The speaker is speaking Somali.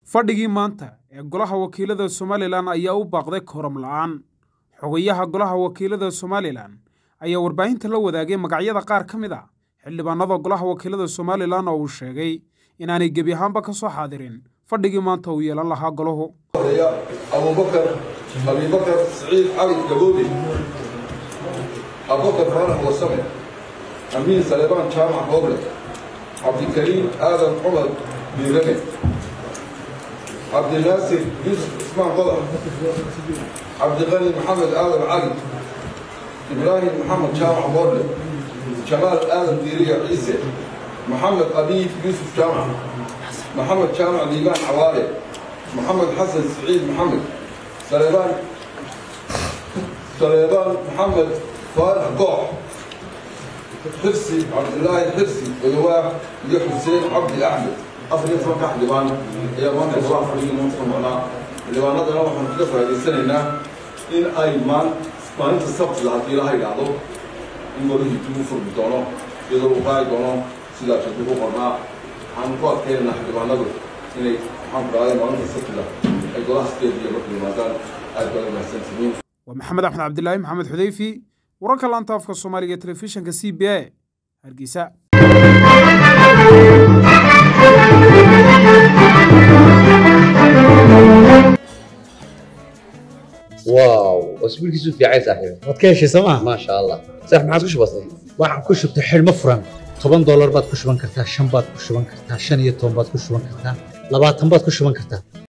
fadhigii maanta ee golaha wakiilada somalilan ayaa u baaqday kooram la'aan xogayaha golaha wakiilada somalilan ayaa warbaahinta la wadaagay magacyada qaar ka mid a xildhibaanada golaha wakiilada somalilan oo uu sheegay inaanay gebi ahaanba ka soo xaadirin fadhigii maanta uu yeelan lahaa golahu abubakar abibakar siciid cali gaboodi abubakar faarax wasame amiin salebaan jaamac hooble cabdikariim aadan cumar biirane cabdinaasir yuusuf cismaan qodax cabdiqani maxamed aadan cali ibraahim maxamed jaamac boorle jamaal aadan diiriya ciise maxamed abiib yuusuf jaamac maxamed jaamac liibaan cawaale محمد حسن سعيد محمد سليمان سليمان محمد فارح قوح حرسي عبد الله الحرسي ولواء يا حسين عبد احمد اصل يسمى كحد لبان يا مان الله فريق منصف معنا لبان هذا نوع من كلفة هذه السنة إن أي مان ما أنت السبت لها في لها يقعدوا إن قالوا يجيبوا في البطانة يضربوا باي دونه سلا تشوفوا قرنا عن قوة كيرنا لبان هذا إن waa maxamed axmed cabdilaahi maxamed xudeyfi wararka laanta afka soomaaliga ee telefishinka c b a hargeysa واو اسبوعك في عين صاحبي waad ka heshay sooma ما شاء الله صح ما عاد كش بسيط waxaan ku shubtay xidhmo furan toban doolar baad ku shuban kartaa shan baad ku shuban kartaa shan iyo toban baad ku shuban kartaa labaatan baad ku shuban kartaa